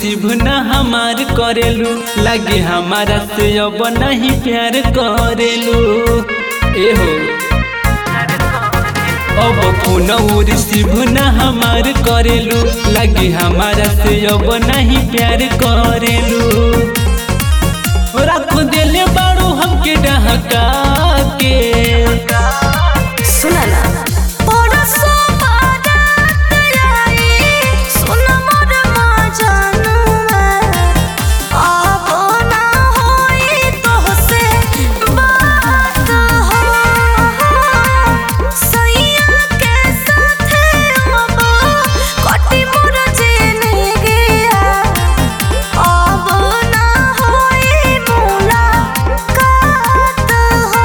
Receive न हमार करेलू लगे हमारा से अब नहीं प्यार करेलू एहो अब फोन रिसीव न हमार करेलू लगे हमारा से अब नहीं प्यार करेलू रख दिले बारू हमके डहका के सुना ना परसो बारात आई, सुन मोर माँ जानुआ। अब ना होई तोहसे बात हो। सैया के साथे अब कटी मोर जिंदगिया। अब ना होई मुलाकात हो।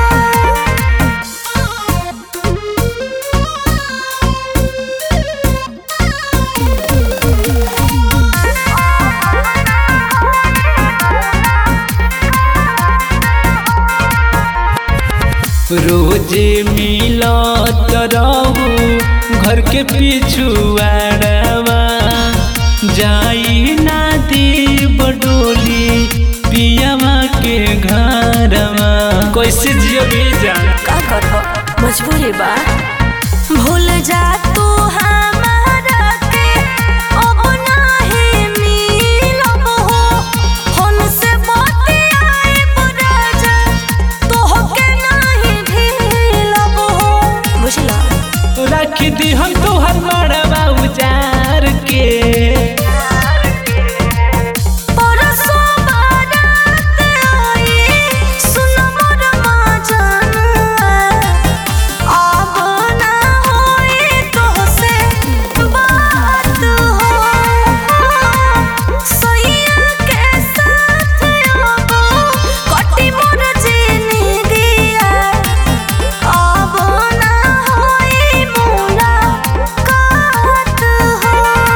रोजे मिलत रहू घर के पिछुआड़वा जाई ना देव डोली पियावा के घरवा कैसे जियो बेजान का करबो मजबूरी बा भूल जा तू हमारा के अब नाही मिलब हो हम से बतियाए बुराजा तोहके नाही ढीलब हो बुझला रख दी हम तोहर मड़वा उजार के परसो बारात आई, सुन मोर माँ जानुआ। अब ना होई तोहसे बात हो। सैया के साथ अब कटी मोर जिंदगिया। अब ना होई मुलाकात हो।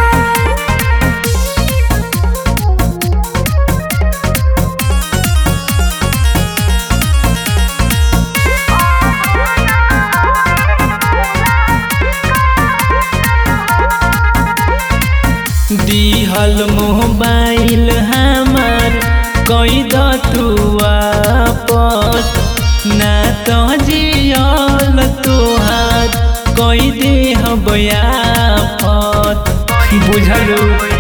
दिहल मोबाइल हमार कई दतु वापस ना तो जियल तोहार कई दे हबयाफत बुझलू